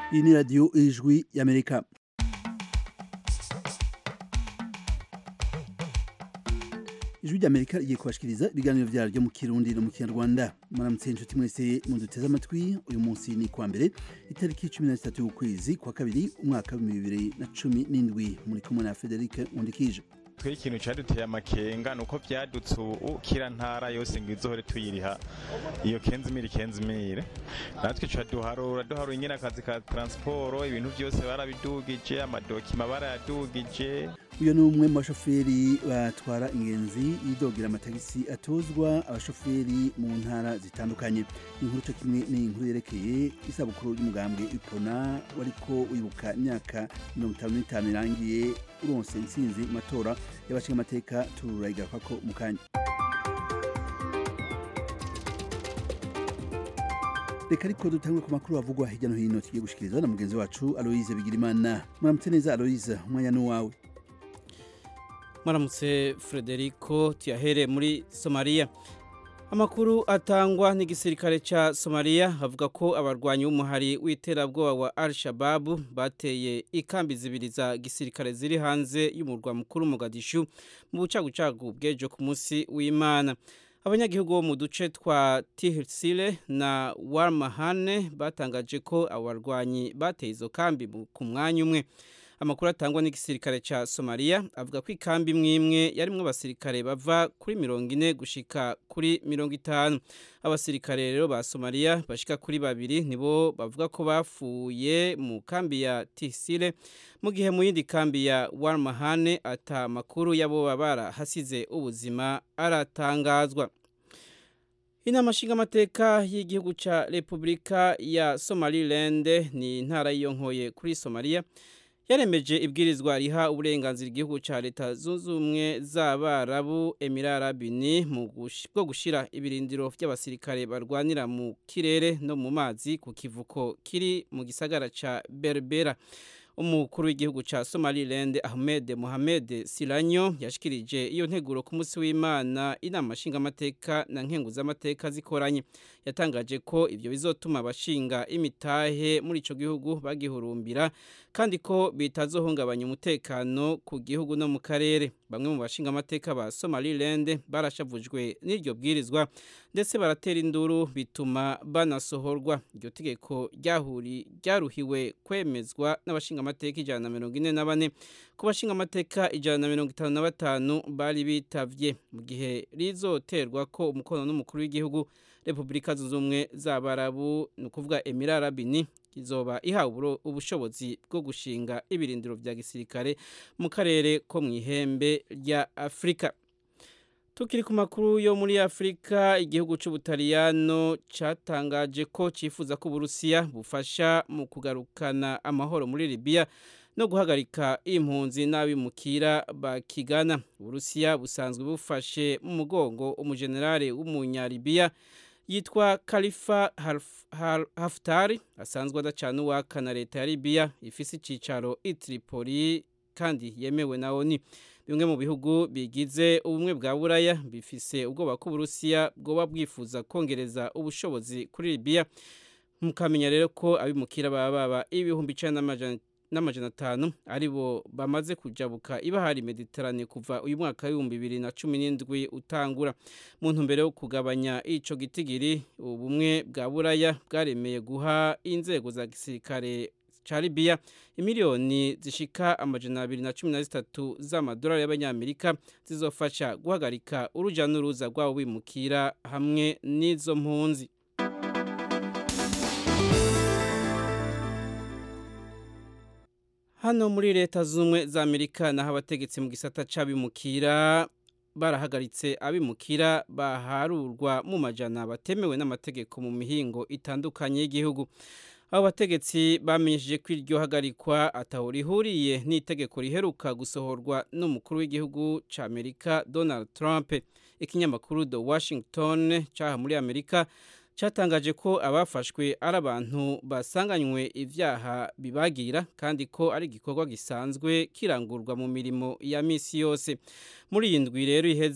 iyi ni radiyo ijwi y'amerika ijwi ry'amerika rigiye kubashikiriza ibiganiro byaryo mu kirundi no mu kinyarwanda muramutse inshuti mwese muduteze amatwi uyu munsi ni kwa mbere itariki cumi na zitatu y'ukwezi kwa kabiri umwaka w'ibihumbi bibiri na cumi n'indwi muri kumwe na federike nkundikije twe ikintu cyaduteye amakenga ni uko byadutse ubu kira ntara yose ngo izohore tuyiriha iyo kenzimire kenzimire natwe ca duharura duharura nyine akazi ka transporo ibintu byose barabidugije amadokima barayadugije uyu ni umwe mu bashoferi batwara ingenzi yidogera amatagisi atozwa abashoferi mu ntara zitandukanye inkuru cyo kimwe ni inkuru yerekeye isabukuru y'umugambwe ipona wariko wibuka imyaka mirongo itanu n'itanu irangiye uronse intsinzi mu matora y'abashinga amateka turayigarukako mu kanya reka ariko dutangwe ku makuru avugwa hirya no hino tugiye gushikirizwa na mugenzi wacu aloise bigirimana muramutse neza aloise umwanya ni uwawe Maramutse Frederico tuyahere muri Somalia. Amakuru atangwa n'igisirikare ca Somalia avuga ko abarwanyi b'umuhari w'iterabwoba wa Al-Shabaab bateye ikambi zibiri za gisirikare ziri hanze y'umurwa mukuru Mogadishu mu bucagucagu bw'ejo ku munsi w'Imana. Abanyagihugu bo mu duce twa Tihsile na Warmahane batangaje ko abarwanyi bateye izo kambi ku mwanya umwe. amakuru atangwa n'igisirikare ca Somalia avuga ko ikambi imwe imwe yarimwo abasirikare bava kuri mirongo ine gushika kuri mirongo itanu abasirikare rero ba Somalia bashika kuri babiri nibo bavuga ko bafuye mu kambi ya Tisile mu gihe mu yindi kambi ya Warmahane ata makuru yabo babara hasize ubuzima aratangazwa Inama nshingamateka y'igihugu ca Republika ya Somaliland ni intara yiyonkoye kuri Somalia yaremeje ibwirizwa riha uburenganzira igihugu cya leta zunze ubumwe z'abarabu emirarabini mu bwo gushyira ibirindiro by'abasirikare barwanira mu kirere no mu mazi ku kivuko kiri mu gisagara cya berbera umukuru w'igihugu cya somaliland ahmed mohamed siranyo yashikirije iyo nteguro ku munsi w'imana inama nshingamateka na nkenguzamateka zikoranye yatangaje ko ibyo bizotuma abashinga imitahe muri icyo gihugu bagihurumbira kandi ko bitazohungabanya umutekano ku gihugu no mu karere bamwe mu bashinga amateka ba somaliland barashavujwe n'iryo bwirizwa ndetse baratera induru bituma banasohorwa iryo tegeko ryaruhiwe kwemezwa n'abashinga amateka ijana na mirongo ine na bane ku bashinga amateka ijana na mirongo itanu na batanu bari bitavye mu gihe rizoterwa ko umukono n'umukuru w'igihugu repubulika zunze ubumwe z'abarabu ni ukuvuga emirarabini izoba ihawe ubushobozi bwo gushinga ibirindiro vya gisirikare mu karere ko mu ihembe rya afurika tukiri ku makuru yo muri afurika igihugu c'ubutaliyano catangaje ko cifuza ko uburusiya bufasha mu kugarukana amahoro muri libiya no guhagarika impunzi n'abimukira bakigana uburusiya busanzwe bufashe mu mugongo umujenerali w'umunyalibiya yitwa Khalifa Haftar asanzwe adacana uwaka na leta ya Libya ifise icicaro i Tripoli kandi yemewe na ONU bimwe mu bihugu bigize ubumwe bwa Buraya bifise ubwoba ko Uburusiya bwoba bwifuza kongereza ubushobozi kuri Libya mukamenya rero ko abimukira baba baba ibihumbi icenda n'amajana n'amajana atanu aribo bamaze kujabuka ibahari mediterane kuva uyu mwaka w'ibihumbi bibiri na cumi n'indwi utangura mu ntumbero yo kugabanya ico gitigiri ubumwe bwa buraya bwaremeye guha inzego za gisirikare ca Libya imiliyoni zishika amajana abiri na cumi na zitatu z'amadolari y'abanyamerika zizofasha guhagarika uruja n'uruza rw'abo bimukira hamwe n'izo mpunzi hano muri leta z'ubumwe za amerika naho abategetsi mu gisata c'abimukira barahagaritse abimukira baharurwa mu majana batemewe n'amategeko mu mihingo itandukanye y'igihugu abo bategetsi bamenyesheje ko iryo hagarikwa ataho rihuriye n'itegeko riheruka gusohorwa n'umukuru w'igihugu ca amerika donald trump ikinyamakuru the washington caha muri amerika cyatangaje ko abafashwe ari abantu basanganywe ibyaha bibagira kandi ko ari igikorwa gisanzwe kirangurwa mu mirimo ya misi yose muri iyi ndwi rero iheze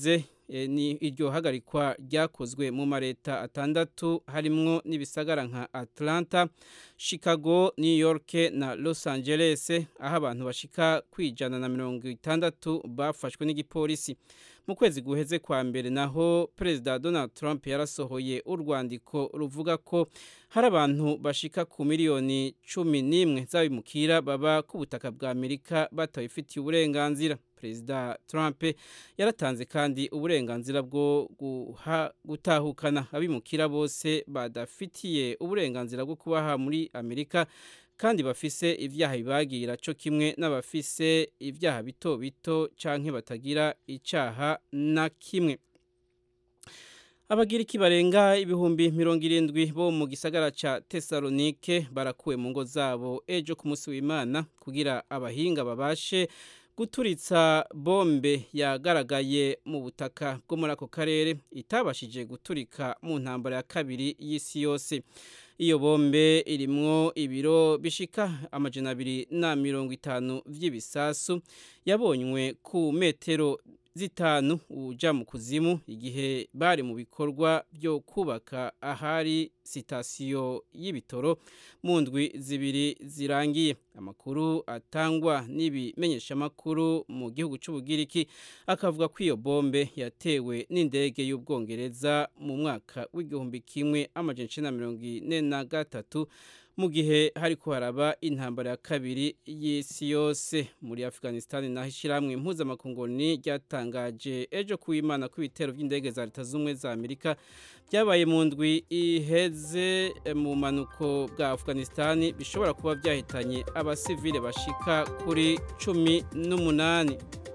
ni iryo hagarikwa ryakozwe mu mareta atandatu harimwo n'ibisagara nka Atlanta Chicago New York na Los Angeles aho abantu bashika kwijana na mirongo itandatu bafashwe n'igipolisi mu kwezi guheze kwa mbere naho perezida Donald Trump yarasohoye urwandiko ruvuga ko hari abantu bashika ku miliyoni cumi n'imwe z'abimukira baba ku butaka bwa Amerika batabifitiye uburenganzira perezida Trump yaratanze kandi uburenganzira bwo gutahukana abimukira bose badafitiye uburenganzira bwo kubaha muri Amerika kandi bafise ivyaha bibagira cyo kimwe n'abafise ivyaha bito bito canke batagira icaha na kimwe abagiriki barenga ibihumbi mirongo irindwi bo mu gisagara ca Tesalonike barakuwe mu ngo zabo ejo ku munsi w'Imana kugira abahinga babashe guturitsa bombe yagaragaye mu butaka bwo muri ako karere itabashije guturika mu ntambara ya kabiri y'isi yose iyo bombe irimwo ibiro bishika amajana abiri na mirongo itanu vy'ibisasu yabonywe ku metero zitanu uja mu kuzimu igihe bari mu bikorwa byo kubaka ahari sitasiyo y'ibitoro mu ndwi zibiri zirangiye amakuru atangwa n'ibimenyeshamakuru mu gihugu cy'ubugiriki akavuga ko iyo bombe yatewe n'indege y'ubwongereza mu mwaka w'igihumbi kimwe amajana icenda na mirongo ine na gatatu mu gihe hariko haraba intambara ya kabiri y'isi yose muri Afghanistan naho ishyirahamwe impuzamakunguni ryatangaje ejo kuwimana ko ibitero by'indege za leta z'ubumwe za Amerika byabaye mu ndwi iheze mu manuko bwa Afghanistan bishobora kuba byahitanye abasivile bashika kuri cumi n'umunani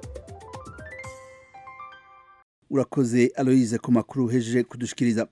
urakoze Aloise ku makuru uhejeje kudushikiriza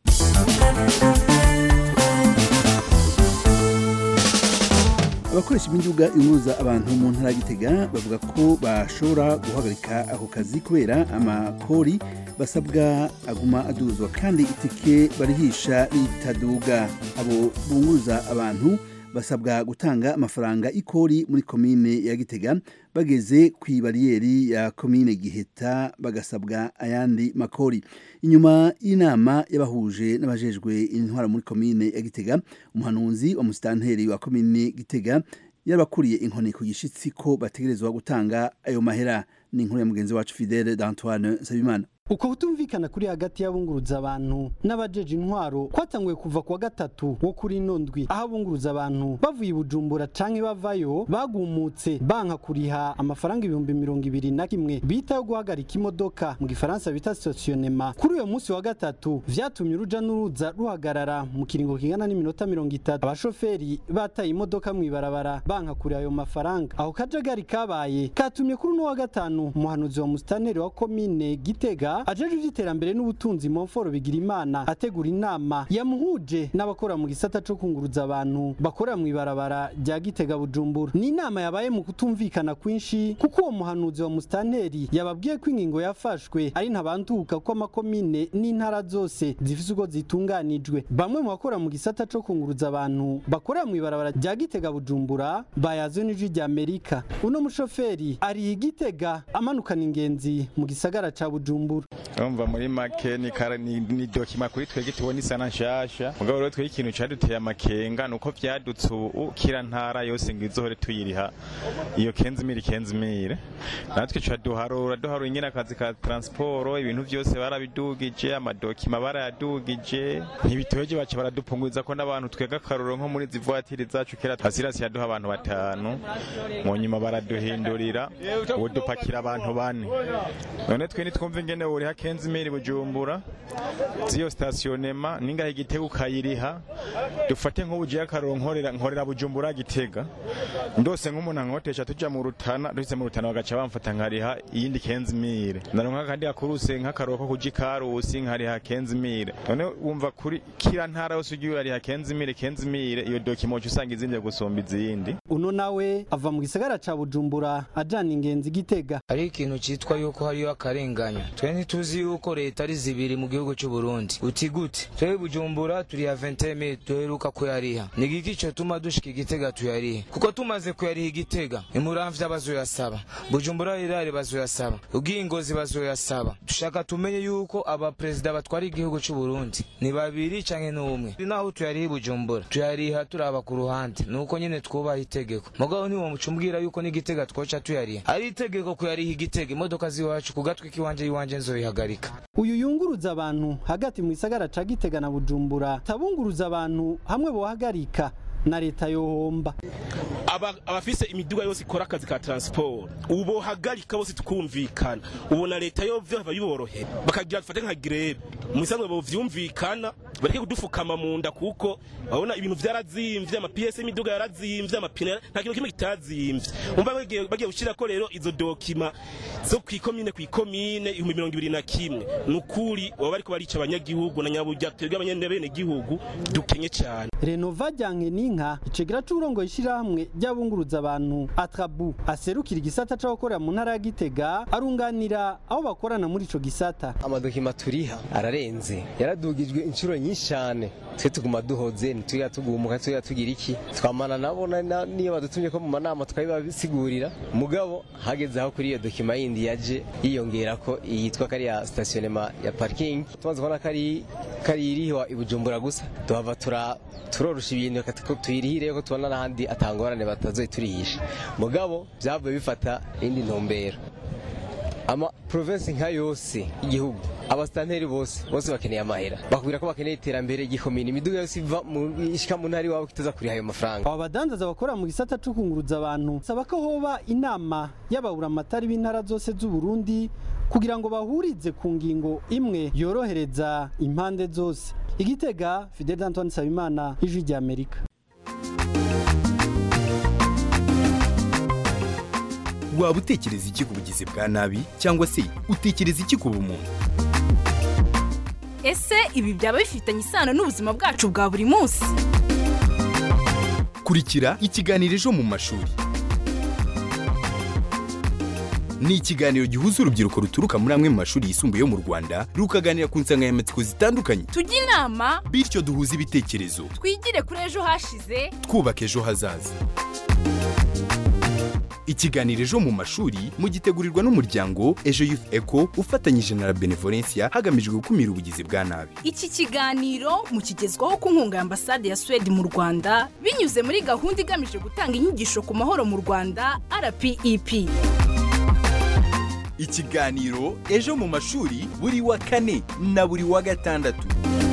abakoresha imiduga ihuza abantu mu ntara ya Gitega bavuga ko bashobora guhagarika ako kazi kubera amakori basabwa aguma aduzwa kandi itike barihisha ritaduga abo bunguruza abantu basabwa gutanga amafaranga ikori muri komine ya Gitega bageze ku ibariyeri ya komine Giheta bagasabwa ayandi makori inyuma y'inama y'abahuje n'abajejwe intwara muri komine ya Gitega umuhanuzi wa musitanteri wa komine Gitega yarabakuriye inkoni ku gishitsi ko bategerezwa gutanga ayo mahera ni inkuru ya mugenzi wacu Fidele d'Antoine Nsabimana uko kutumvikana kuri hagati y'abunguruza abantu n'abajeje intwaro kwatanguye kuva kuwa gatatu wo kuri ino ndwi aho abunguruza abantu bavuye ibujumbura canke bavayo bagumutse banka kuriha amafaranga ibihumbi mirongo ibiri na kimwe bita yo guhagarika imodoka mu gifaransa bita stationema kuri uyo munsi wa gatatu vyatumye uruja n'uruza ruhagarara mu kiringo kingana n'iminota mirongo itatu abashoferi bataye imodoka mw'ibarabara banka kuriha ayo mafaranga aho kajagari kabaye katumye kuri uno wa gatanu umuhanuzi wa musitanteri wa komine gitega ajeje ivy'iterambere n'ubutunzi Monfort Bigirimana ategura inama yamuhuje n'abakora mu gisata co kunguruza abantu bakorera mu ibarabara rya Gitega Bujumbura ni inama yabaye mu kutumvikana kwinshi kuko uwo muhanuzi wa mustanteri yababwiye ko ingingo yafashwe ari ntabanduka ko amakomine n'intara zose zifise uko zitunganijwe bamwe mu bakora mu gisata co kunguruza abantu bakorera mu ibarabara rya Gitega Bujumbura bayazwe n'ijwi rya Amerika uno mushoferi ari igitega amanukana ingenzi mu gisagara ca Bujumbura urumva muri make ni kara ni, ni dokima kuri twege tubona isa na nshasha mugabo rero twege ikintu caduteye amakenga nuko vyadutse ubu kira ntara yose ngo izohore tuyiriha iyo kenzimire kenzimire natwe ca duharura duharura ingene akazi ka transport ibintu vyose barabidugije amadokima barayadugije ntibitoje baca baradupunguza ko n'abantu twega akaruro nko muri zivuatiri zacu kera hasirasi yaduha abantu batanu mu nyuma baraduhindurira ubu dupakira abantu bane none twe nitwumva ingene uriha kenzimiri bujumbura ziyo stationema ningahe igitego ukayiriha dufate nk'ubugiye akaroro nkorera nkorera bujumbura gitega ndose nk'umuntu ankotesha tuja mu rutana duhise mu rutana bagaca bamfata nkariha iyindi kenzimire ndaronka kandi akuruse nk'akaroro ko kuji karusi nkariha kenzimire none wumva kuri kira ntara yose ugiye ariha kenzimire kenzimire iyo dokimoci usanga izindi gusumba izindi uno nawe ava mu gisagara ca bujumbura ajana ingenzi gitega hari ikintu citwa yuko hariyo akarenganya twe ntituzi yuko leta ari zibiri mu gihugu cy'u Burundi uti gute twebwe bujumbura turi ya 20000 duheruka kuyariha ni giki cyo tuma dushika igitega tuyarihe kuko tumaze kuyariha igitega imuramvya bazoyasaba bujumbura rirare bazoyasaba ubwingozi bazoyasaba dushaka tumenye yuko aba perezida batwara igihugu cy'u Burundi ni babiri canke n'umwe naho tuyariha bujumbura tuyariha turaba ku ruhande nuko nyene twubaha itegeko mugabo ntiwo mucumbwira yuko n'igitega twoca tuyariha ari itegeko kuyariha igitega imodoka ziwacu ku gatwi k'iwanje iwanje nzoyihagarika uyu yunguruza abantu hagati mu gisagara ca Gitega na Bujumbura tabunguruza abantu hamwe bohagarika na leta yohomba aba abafise imiduga yose ikora akazi ka transport ubo hagarika bose tukumvikana ubona leta yo vyo biborohe bakagira dufate nka greve musanzwe bo vyumvikana bareke kudufukama mu nda kuko babona ibintu vyarazimvye ama PS imiduga yarazimvye amapine nta kintu kimwe kitazimvye umva bagiye bagiye gushira ko rero izo dokima zo kwikomine kwikomine 2021 nukuri baba bariko barica abanyagihugu na nyaburya twebwe abanyene gihugu dukenye cyane Renova Janke Ninka icegera c'urongo ishirahamwe ry'abunguruza abantu Atrabu aserukira igisata c'abakorera mu ntara ya Gitega arunganira aho bakorana muri ico gisata amadokima turiha ararenze yaradugijwe inshuro nyinshi cyane twe tuguma duhoze ntitwiga tugumuka twiga tugira iki twamana nabo na- niyo badutumye ko mu manama tukabibasigurira mugabo hageze aho kuri iyo dokima yindi yaje yiyongera ko yitwa kariya stationema ya parking tumaze kubona kari kari iriho i Bujumbura gusa tuhava tura turorusha ibintu reka tuko tuyirihire ko tubona n'ahandi atangorane batazoyiturihisha mugabo byavuye bifata indi ntumbero ama province nka yose igihugu abasitanteri bose bose bakeneye amahera bakubwira ko bakeneye iterambere gikomine imiduga yose iva mu ishika mu ntara iwabo kitaza kuriha ayo mafaranga aba badandaza bakorera mu gisata co kunguruza abantu saba ko hoba inama y'ababuramatari b'intara zose z'u Burundi kugira ngo bahurize ku ngingo imwe yorohereza impande zose igitega Fidel Antoine Sabimana ijwi rya Amerika waba utekereza iki ku bugizi bwa nabi cyangwa se utekereza iki ku bumuntu ese ibi byaba bifitanye isano n'ubuzima bwacu bwa buri munsi kurikira ikiganiro ejo mu mashuri ni ikiganiro gihuza urubyiruko ruturuka muri amwe mu mashuri yisumbuye yo mu rwanda rukaganira ku nsanganyamatsiko zitandukanye tujye inama bityo duhuze ibitekerezo twigire kuri ejo hashize twubaka ejo hazaza ikiganiro ejo mu mashuri mugitegurirwa n'umuryango ejo youth eco ufatanyije na la benevolencia hagamijwe gukumira ubugizi bwa nabi iki kiganiro mukigezwaho ku nkunga ya ambasade ya suwede mu rwanda binyuze muri gahunda igamije gutanga inyigisho ku mahoro mu rwanda rpep ikiganiro ejo mu mashuri buri wa kane na buri wa gatandatu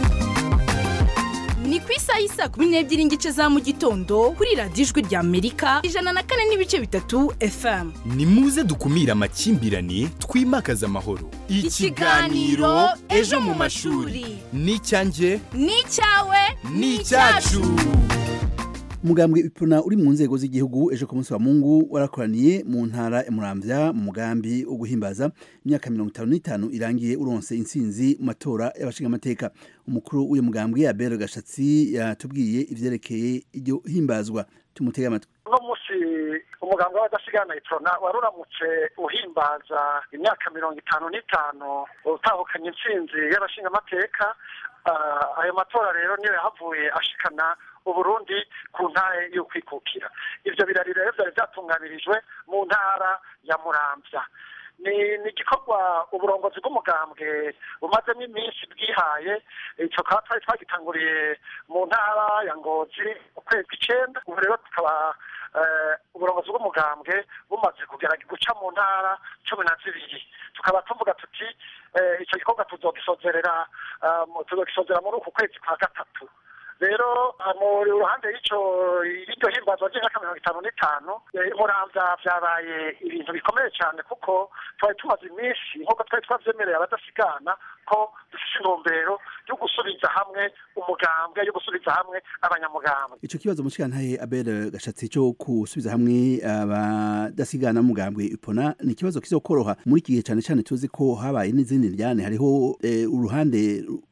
ni ku isaha y'isa kumi n'ebyiri n'igice za mu gitondo kuri radiyo ijwi rya amerika ijana na kane n'ibice bitatu fm ni muze dukumire amakimbirane twimakaze amahoro Ikiganiro Ejo mu mashuri. ni icyanjye ni icyawe ni icyacu umugambwe ipuna uri mu nzego z'igihugu ejo ku munsi wa mungu warakoraniye mu ntara ya muramvya mu mugambi wo guhimbaza imyaka mirongo itanu n'itanu irangiye uronse intsinzi mu matora y'abashingamateka umukuru w'uyu mugambwe abel gashatsi yatubwiye ivyerekeye iryo himbazwa tumutege amatwi uno munsi umuganga w'abadasigana iprona wari uramutse uhimbaza imyaka mirongo itanu n'itanu utahukanye intsinzi y'abashingamateka Ah, ayo matora rero niyo yahavuye ashikana uburundi ku ntare y'ukwikukira ivyo birari rero vyari vyatunganirijwe mu ntara ya muramvya ni ni igikorwa uburongozi bw'umugambwe bumazemo iminsi bwihaye ico kaba twari twagitanguriye mu ntara ya ngozi ukwezi kw'icenda ubu rero tukaba eh, uburongozi bw'umugambwe bumaze kugerageza guca mu ntara cumi na zibiri tukaba tuvuga tuti eh, ico gikorwa tuzogisozerera ah, mu- tuzogisozera muri uku kwezi kwa gatatu rero ah, mu ruhande y'ico y'iryo himbazwa ry'imyaka mirongo itanu n'itanu eh, muramvya vyabaye ibintu bikomeye cyane kuko twari tumaze iminsi nk'uko twari twavyemereye abadasigana ko dufise intumbero yo gusubiza hamwe umugambwe yo gusubiza hamwe abanyamugambwe ico kibazo mushikantahe abel gashatsi cyo gusubiza hamwe abadasigana mugambwe ipona ni ikibazo kizokoroha muri iki gihe cyane cyane tuzi ko habaye n'izindi njyane hariho eh, uruhande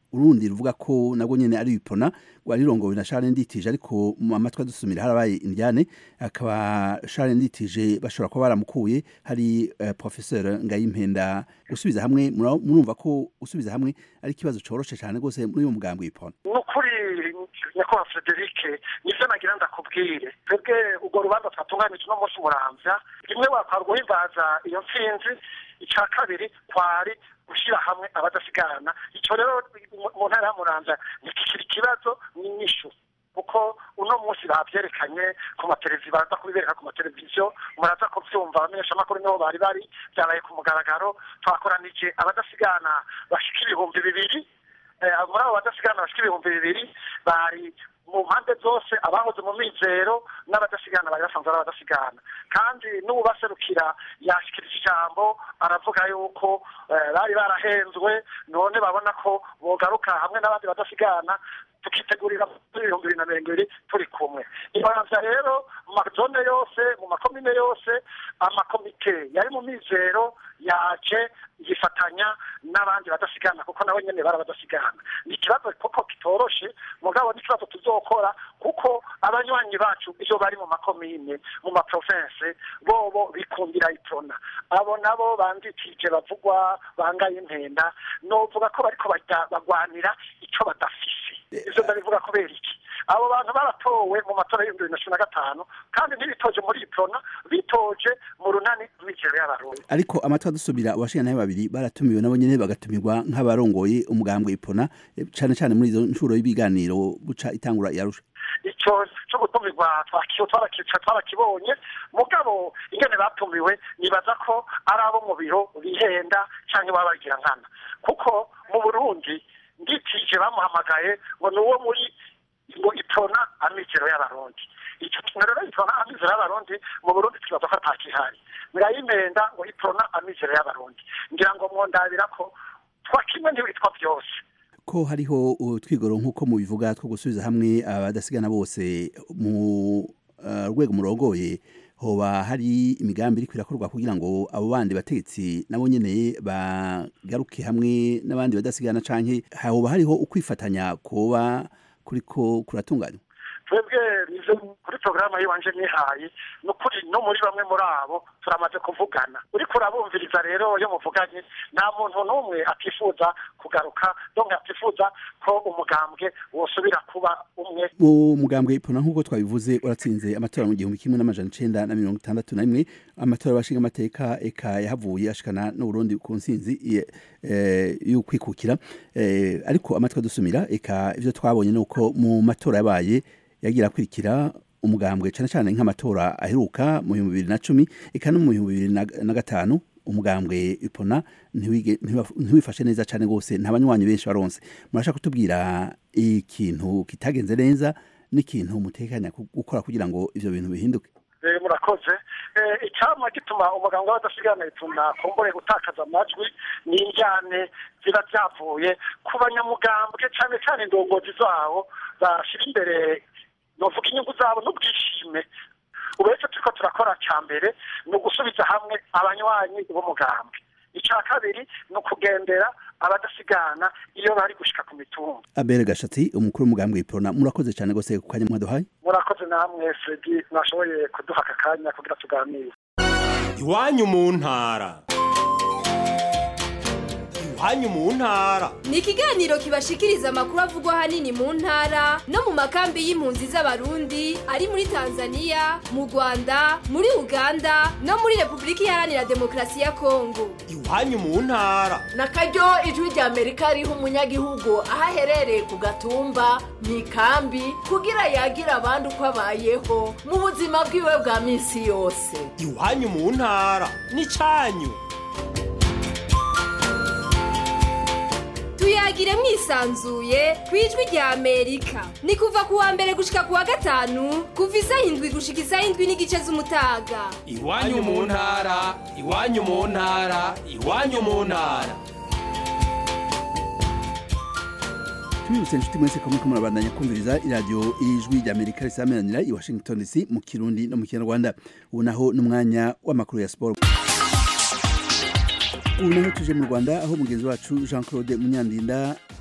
urundi ruvuga ko nabwo nyene ari ipona rwari rongowe na Charles Nditije ariko mu amatwi adusumira harabaye indyane akaba Charles Nditije bashobora kuba baramukuye hari uh, professeur Ngayimpenda gusubiza hamwe mura- murumva ko gusubiza hamwe ari ikibazo coroshe cyane gose muri uyu mugambi w'ipona nukuri nyakubahwa frederic nivyo nagira ndakubwire twebwe urwo rubanza twatunganije uno munsi muramvya rimwe wakwara guhimbaza iyo ntsinzi ica kabiri kwari gushyira hamwe abadasigana icyo rero mu- mu ntara ya muramvya ntikikiri ikibazo n'inyishu kuko uno munsi bavyerekanye ku mateleviziyo baraza kubibereka ku mateleviziyo muraza kuvyumva abamenyeshamakuru niho bari bari vyabaye ku mugaragaro twakoranije abadasigana bashika ibihumbi bibiri Eh, muri abo badasigana bashika ibihumbi bibiri bari mu mpande zose abahoze mu mizero n'abadasigana bari basanzwe ari abadasigana kandi n'uwubaserukira yashikirije ijambo aravuga yuko eh, bari barahenzwe none babona ko bogaruka hamwe n'abandi badasigana tukitegurira muri ibihumbi bibiri na mirongo ibiri turi kumwe ibanza rero mu mazone yose mu makomine yose amakomite yari mu mizero yaje yifatanya n'abandi badasigana kuko nabo nyene bari abadasigana ni ikibazo koko kitoroshe mugabo ni ikibazo tuzokora kuko abanywanyi bacu iyo bari mu makomine mu maprovince bobo bikundira iprona abo nabo bandikije bavugwa bangaye impenda novuga ko bariko bajya bagwanira ico badafise ivyo ndabivuga kubera iki abo bantu baratowe mu matora y'ibihumbi bibiri na cumi na gatanu kandi ntibitoje muri iprona bitoje mu runani rw'imikino y'abarundi ariko amatwi adusubira abashinganaye babiri baratumiwe nabo nyene bagatumirwa nk'abarongoye umugambwe ipona eh, cane cane muri izo nshuro y'ibiganiro buca itangura yarusha icyo cyo gutumirwa twakiyo twarakica twarakibonye mugabo ingene batumiwe nibaza ko ari abo mu biro bihenda cyangwa baba bagira nkana kuko mu burundi nditije bamuhamagaye ngo ni uwo muri ngo itona amikero y'abarundi icyo kintu rero itona amikero y'abarundi mu burundi tukibaza ko atakihari birayimenda ngo itona amikero y'abarundi ngira ngo mwondabira ko twakimwe ntibitwa byose ko hariho utwigoro nk'uko mubivuga two gusubiza hamwe abadasigana bose mu uh, rwego murongoye hoba hari imigambi iriko irakorwa kugira ngo abo bandi bategetsi nabo nyene bagaruke hamwe n'abandi badasigana canke hoba hariho ukwifatanya kuba kuriko kuratunganywa twebwe nizo kuri porogaramu yiwanje nihaye ni ukuri no muri bamwe muri abo turamaze kuvugana uriko urabumviriza rero iyo muvuganye nta muntu n'umwe atifuza kugaruka donke atifuza ko umugambwe wosubira kuba umwe mu mugambwe ipona nk'uko twabivuze uratsinze amatora mu gihumbi kimwe n'amajana icenda na mirongo itandatu na rimwe amatora y'abashinga amateka eka yahavuye ashikana n'uburundi ku ntsinzi ye- eh, y'ukwikukira Eh, ariko amatwi adusumira eka ivyo twabonye ni uko mu matora yabaye yagira akurikira umugambwe cane cane nk'amatora aheruka mu bihumbi bibiri na cumi eka no mu bihumbi bibiri na- na gatanu umugambwe ipona ntiwige- ntiwa- ntiwifashe neza cane gose nta banywanyi benshi baronse murashaka kutubwira ikintu kitagenze neza n'ikintu mutekanya ku- gukora kugira ngo ivyo bintu bihinduke Eh, murakoze Eh, icyama gituma umuganga w'abadasigana ituma kumbure gutakaza amajwi ni injyane ziba byavuye ku banyamugambwe cyane cyane indongozi zabo bashyira imbere novuga inyungu zabo n'ubwishime ubu rero icyo turiko turakora cya mbere ni ugusubiza hamwe abanywanyi b'umugambwe icya kabiri ni ukugendera abadasigana iyo bari gushika ku mitumba abere gashatsi umukuru w'umugambwe ipona murakoze cane gose ku kanya mwaduhaye murakoze namwe fredi mwashoboye kuduha aka kanya kugira tuganire iwanyu mu ntara iwanyu mu ntara ni ikiganiro kibashikiriza amakuru avugwa ahanini mu ntara no mu makambi y'impunzi z'abarundi ari muri tanzania mu rwanda muri uganda no muri repubulika iharanira demokarasi ya kongo iwanyu mu ntara na karyo ijwi rya amerika riha umunyagihugu aho aherereye ku gatumba mu ikambi kugira yagire abandi uko abayeho mu buzima bwiwe bwa minsi yose iwanyu mu ntara n'icanyu tuyagire mwisanzuye ku ijwi rya amerika ni kuva ku wa mbere gushika ku wa gatanu kuva isaha indwi gushika isaha indwi n'igice z'umutaga iwanyu mu ntara iwanyu mu ntara iwanyu mu ntara tubibutse inshuti mwese ko muriko murabandanya kumviriza iradiyo ijwi rya amerika risameranira i washington dc mu kirundi no mu kinyarwanda ubu naho n'umwanya w'amakuru ya siporo ubu naho tuje mu rwanda aho mugenzi wacu jean claude munyandinda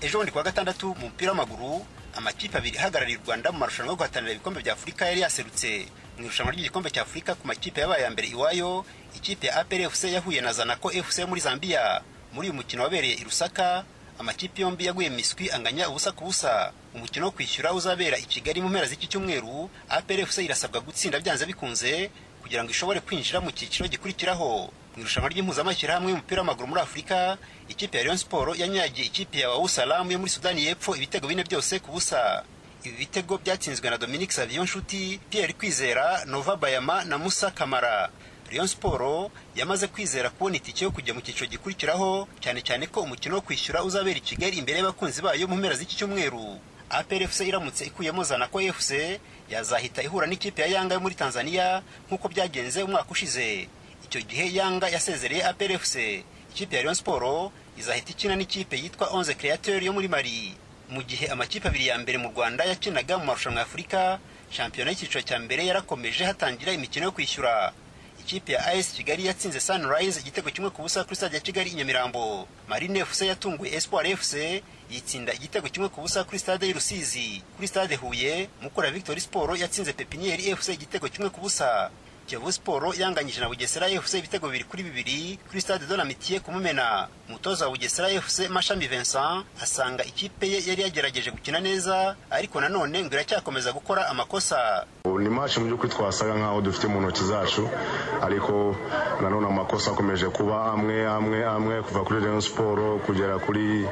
ejo bundi kuwa gatandatu mu mupira w'amaguru amakipe abiri ahagarariye u rwanda mu marushanwa yo guhatanira ibikombe bya afurika yari yaserutse mu irushanwa ry'igikombe cya afurika ku makipe yabaye ya mbere iwayo ikipe ya apr fc yahuye na zanako fc muri zambia muri uyu mukino wabereye i rusaka amakipe yombi yaguye miswi anganya ubusa ku busa umukino wo kwishyura uzabera i kigali mu mpera z'iki cyumweru apr fc irasabwa gutsinda byanze bikunze kugira ngo ishobore kwinjira mu cyiciro gikurikiraho mu irushanwa ry'impuzamashyirahamwe y'umupira w'amaguru muri afurika ikipe ya rayon sport yanyagiye ikipe ya wawusalamu yo muri sudani y'epfo ibitego bine byose ku busa ibi bitego byatsinzwe na dominique savion nshuti pierre kwizera nova bayama na musa kamara rayon sport yamaze kwizera kubona itike yo kujya mu cyiciro gikurikiraho cyane cyane ko umukino wo kwishyura uzabera i kigali imbere y'abakunzi bayo mu mpera z'iki cyumweru APR FC iramutse ikuyemo Zanaco FC yazahita ihura n'ikipe ya Yanga yo muri Tanzania nk'uko byagenze umwaka ushize icyo gihe Yanga yasezereye APR FC ikipe ya Rayon Sport izahita ikina n'ikipe yitwa Onze Createur yo muri Mali mu gihe amakipe abiri ya mbere mu Rwanda yakinaga mu marushanwa ya Afurika shampiyona y'icyiciro cya mbere yarakomeje hatangira imikino yo kwishyura ikipe ya AS Kigali yatsinze Sunrise igitego kimwe ku busa kuri stade ya Kigali i Nyamirambo Marine FC yatunguye Espoir FC yitsinda igitego kimwe ku busa kuri stade y'i Rusizi kuri stade Huye Mukura Victory Sport yatsinze Pepinieri FC igitego kimwe ku busa Kiyovu Sport yanganyije na Bugesera FC ibitego bibiri kuri bibiri kuri stade de l'Amitié ku Mumena umutoza wa Bugesera FC Mashami Vincent asanga ikipe ye yari yagerageje gukina neza ariko nanone ngo iracyakomeza gukora amakosa ni match mu by'ukuri twasaga nkaho dufite mu ntoki zacu ariko nanone amakosa akomeje kuba amwe amwe amwe kuva kuri Rayon Sport kugera kuri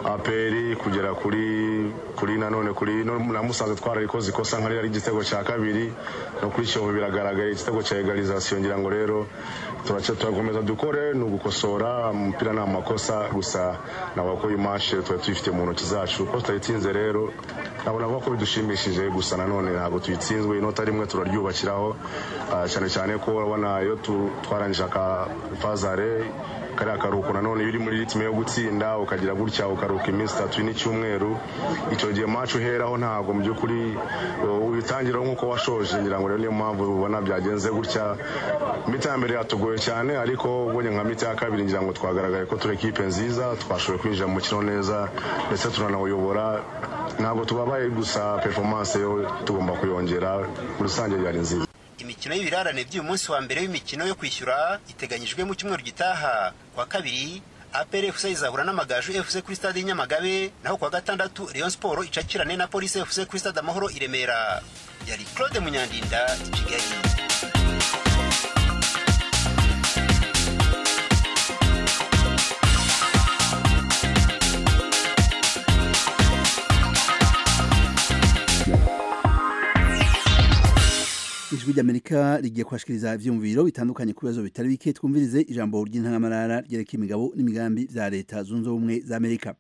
APR kugera kuri kuri nanone kuri no, na Musanze twararikoze ikosa nkari ari igitego cya kabiri no kuri Kiyovu biragaragaye igitego cya egalisation ngira ngo rero turace turakomeza dukore ni ugukosora umupira ni amakosa gusa nabwo ko iyi match tuba tuyifite mu ntoki zacu ko tutayitsinze rero ntabwo navuga ko bidushimishije gusa nanone ntabwo tuyitsinzwe inota rimwe turaryubakiraho cyane cyane ko urabona iyo twarangije aka fazare kariya karuhuko nanone iyo uri muri ritime yo gutsinda ukagira gutya ukaruhuka iminsi itatu n'icyumweru icyo gihe match uheraho ntabwo mu by'ukuri ubitangiraho nk'uko washoje ngira ngo rero niyo mpamvu ubona byagenze gutya mita ya mbere yatugoye cyane ariko ubonye nka mita ya kabiri ngira ngo twagaragaye ko turi ekipe nziza twashoboye kwinjira mu mukino neza ndetse turanawuyobora ntabwo tubabaye gusa performance yo tugomba kuyongera muri rusange yari nziza imikino y'ibirarane by'uyu munsi wa mbere w'imikino yo kwishyura iteganyijwe mu cyumweru gitaha kwa kabiri APR FC izahura n'amagaju FC kuri stade y'Inyamagabe naho kwa gatandatu Rayon Sport icakirane na Police FC kuri stade Amahoro i Remera yari Claude Munyandinda i Kigali ijwi ry'amerika rigiye kubashikiriza ivyumviro bitandukanye ku bibazo bitari bike twumvirize ijambo ry'intangamarara ryereka imigabo n'imigambi vya leta zunze ubumwe za amerika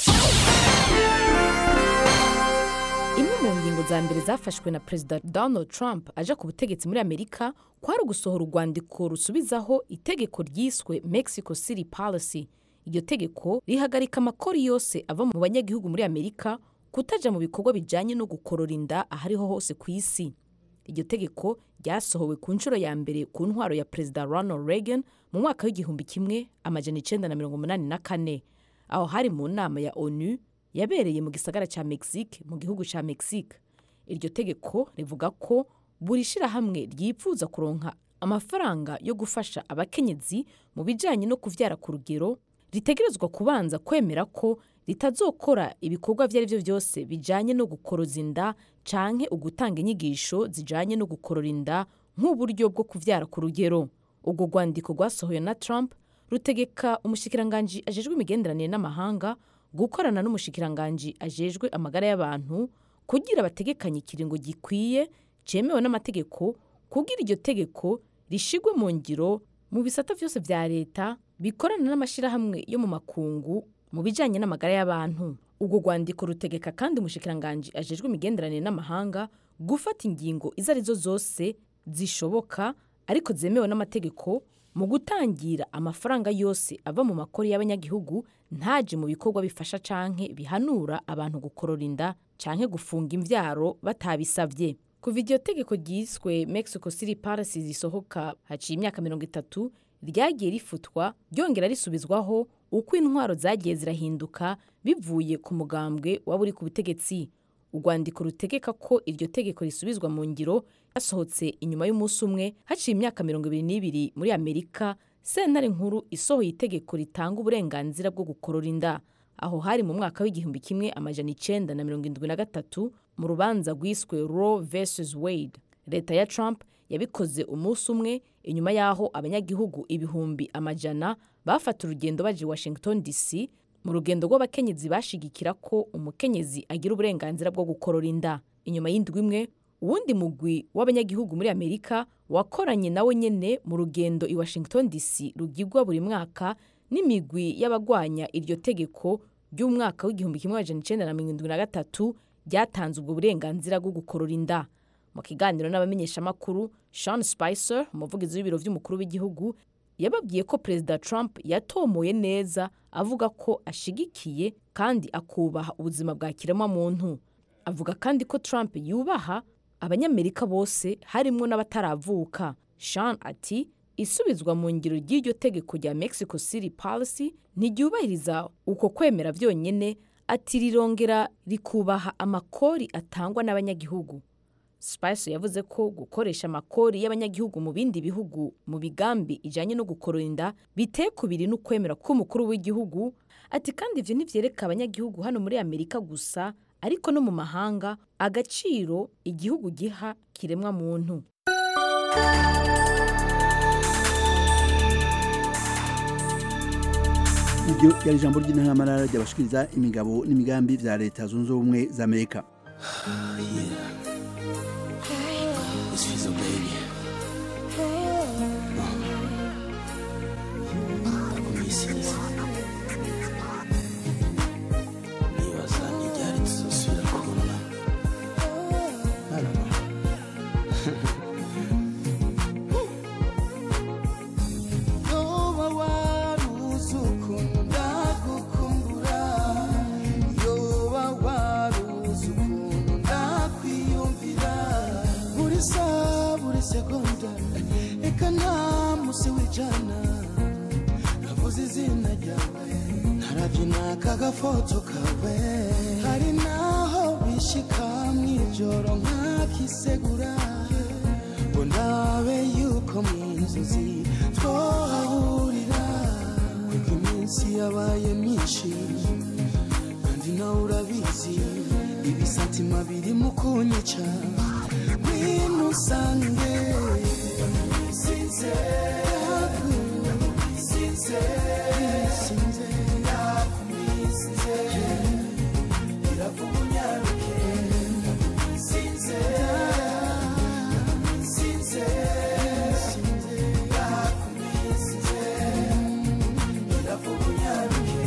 imwe mu ngingo za mbere zafashwe na perezida donald trump aje ku butegetsi muri amerika kwari ugusohora urwandiko rusubizaho itegeko ryiswe mexico city policy iryo tegeko rihagarika amakori yose ava mu banyagihugu muri amerika kutaja mu bikorwa bijanye no gukorora inda ahariho hose ku isi iryo tegeko ryasohowe ku nshuro ya mbere ku ntwaro ya perezida ronald reagan mu mwaka w'igihumbi kimwe amajana icenda na mirongo umunani na kane aho hari mu nama ya onu yabereye mu gisagara cya mexique mu gihugu cya mexique iryo tegeko rivuga ko buri shirahamwe ryipfuza kuronka amafaranga yo gufasha abakenyezi mu bijanye no kuvyara ku rugero ritegerezwa kubanza kwemera ko ritazokora ibikorwa ibyo ari byo byose bijanye no gukoroza inda canke ugutanga inyigisho zijanye no gukorora inda nk'uburyo bwo kuvyara ku rugero ubwo rwandiko rwasohoye na trump rutegeka umushikiranganji ajejwe imigenderanire n'amahanga gukorana n'umushikiranganji ajejwe amagara y'abantu kugira bategekanye ikiringo gikwiye cemewe n'amategeko kugira iryo tegeko rishigwe mu ngiro mu bisata vyose vya leta bikorana n'amashirahamwe yo mu makungu mu bijanye n'amagara y'abantu ubwo rwandiko rutegeka kandi umushikiranganji ajejwe imigenderanire n'amahanga gufata ingingo izo arizo zose zishoboka ariko zemewe n'amategeko mu gutangira amafaranga yose ava mu makori y'abanyagihugu ntaje mu bikorwa bifasha canke bihanura abantu gukorora inda canke gufunga imvyaro batabisavye kuva iryo tegeko ryiswe mexico city policy zisohoka haciye imyaka mirongo itatu ryagiye rifutwa ryongera risubizwaho uko intwaro zagiye zirahinduka bivuye ku mugambwe waba uri ku butegetsi urwandiko rutegeka ko iryo tegeko risubizwa mu ngiro yasohotse inyuma y'umunsi umwe haciye imyaka mirongo ibiri n'ibiri muri amerika sentare nkuru isohoye itegeko ritanga uburenganzira bwo gukorora inda aho hari mu mwaka w'igihumbi kimwe amajana icenda na mirongo indwi na gatatu mu rubanza rwiswe roe vs wade leta ya trump yabikoze umunsi umwe inyuma y'aho abanyagihugu ibihumbi amajana bafata urugendo baje i washington dc mu rugendo rw'abakenyezi bashigikira ko umukenyezi agira uburenganzira bwo gukorora inda inyuma y'indwi imwe uwundi mugwi w'abanyagihugu muri amerika wakoranye nawe nyene mu rugendo i washington dc rugirwa buri mwaka n'imigwi y'abagwanya iryo tegeko ry'umwaka w'igihumbi kimwe amajana icenda na mirongo indwi na gatatu ryatanze ubwo burenganzira bwo gukorora inda mu kiganiro n'abamenyeshamakuru sean spicer umuvugizi w'ibiro vy'umukuru w'igihugu yababwiye ko perezida trump yatomoye neza avuga ko ashigikiye kandi akubaha ubuzima bwa kiremwamuntu avuga kandi ko trump yubaha abanyamerika bose harimwo n'abataravuka sean ati isubizwa mu ngiro ry'iryo tegeko rya mexico city policy ntiryubahiriza uko kwemera vyonyene ati rirongera rikubaha amakori atangwa n'abanyagihugu spicer yavuze ko gukoresha amakori y'abanyagihugu mu bindi bihugu mu bigambi ijanye no gukorora inda biteye kubiri n'ukwemera k'umukuru w'igihugu ati kandi ivyo ntivyereka abanyagihugu hano muri amerika gusa ariko no mu mahanga agaciro igihugu giha kiremwa muntu iryo yari ijambo ry'intamarara ryabashikiriza imigabo n'imigambi vya leta zunze ubumwe za amerika It's Fizzle, baby. Ndakumisiza. Nibaza n'iryari tuzosubira kubona. I don't know. yoba waruzi ukuntu ndagukumbura yoba waruzi ukuntu ndakwiyumvira buri saha buri segonda reka nta musi w'ijana navuze izina ryawe narabyina kagafoto kawe hari naho bishika mw'ijoro nkakisegura ngo ndabe yuko mu inzozi twahahurira kuko iminsi yabaye myinshi kandi nawe urabizi ibisatima birimo kunyica ngwino usange sinze sinze sinze ndakumisize iravuga unyaruke sinze sinze sinze ndakumisize iravuga unyaruke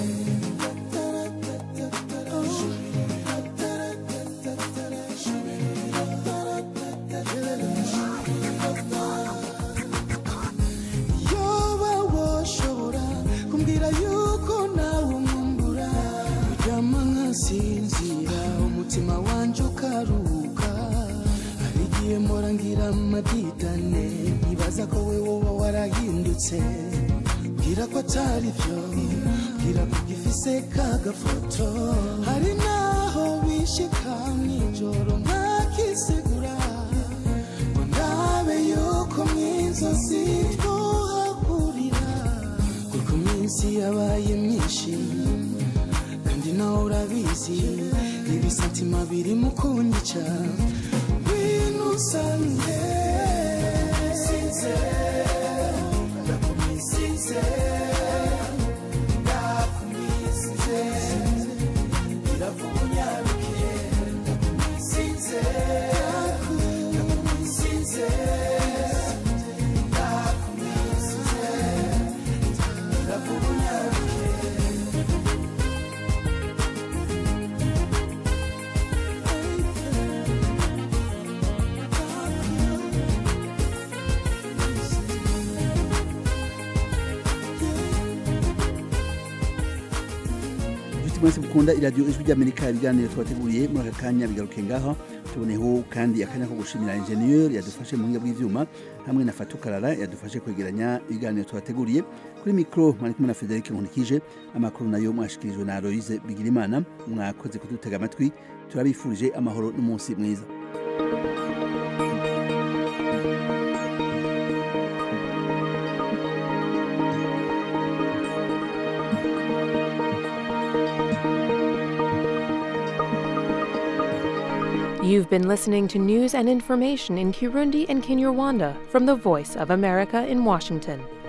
yoba woshobora kumbwira yuko nawe umwumbura uryama nkasinzira umutima wanje ukaruhuka hari igihe mpora ngira amadidane nkibaza ko we woba warahindutse mbwira ko atari byo mbwira ko ugifise kagafoto hari naho bishika mw'ijoro nkakisegura ngo ndabe yuko mw'inzozi twohahurira kuko iminsi yabaye myinshi kandi nawe urabizi ibisatima birimo kunyica ngwino usange sinze ndakumisize ndakumisize iravuga unyaruke ndakumisize ndakumisize ndakumisize iravuga unyaruke inshuti mwese mukunda iradiyo ijwi ry'amerika ibiganiro twateguriye muri aka kanya bigaruke ngaho tuboneho kandi akanya ko gushimira ingenieur yadufashe mu buhinga bw'ivyuma hamwe na fatukarara yadufashe kwegeranya ibiganiro tubateguriye kuri mikro mwari kumwe na frederic nkunikije amakuru nayo mwashikirijwe na aloise bigirimana mwakoze kudutega amatwi turabifurije amahoro n'umunsi mwiza You've been listening to news and information in Kirundi and Kinyarwanda from the Voice of America in Washington.